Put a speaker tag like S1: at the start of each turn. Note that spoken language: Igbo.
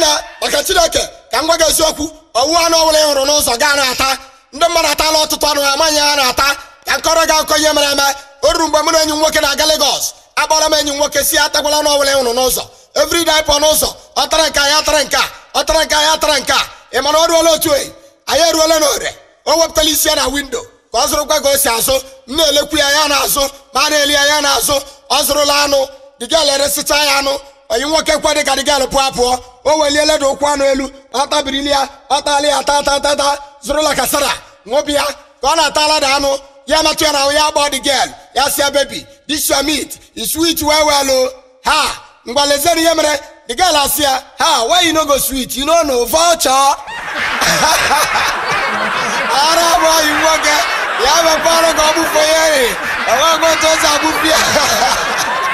S1: nwanne maka chineke ka m gwa gị eziokwu owu anụ ọbụla ị hụrụ n'ụzọ gaa na-ata ndị mmadụ atala ọtụtụ anụ ha amaghị ha na-ata ka nkọrọ gị akụkọ ihe mere eme o ruru mgbe mụ na enyi m nwoke na-aga Lagos akpọrọ m enyi m nwoke si atakwala anụ ọbụla ị hụrụ n'ụzọ everyday pọ n'ụzọ ọ tara nke a, ya tara nke a, ọ tara nke a, ya tara nke a. ị mana o ruola otu oyi anyị eruola n'ore o wepụtala isi ya na windo ka ọ zụrụkwa ka o si azụ m na-elekwu ya ya na-azụ ma a na-eli ya ya na-azụ ọ zụrụla anụ dịgal eresịcha ya anụ onyi nwoke kwa dị ka dịgal pụọ apụọ o weliele dị ụkwụ anụ elu ọ tabirili ya ọ tala ya ta ta ta ta zụrụla kasara nwobi ya ka ọ na-atala da anụ ya metụ ya na ahụ ya gbọọ dị gel ya si bebi this your meat is sweet well well o ha mgbaleziere ihe mere the girl asị ya ha why you no go sweet you no know vulture ara bụ ọyị nwoke ya mekwa ọrụ ka ọ bụfe ya enweghị otu o si agbụpụ ya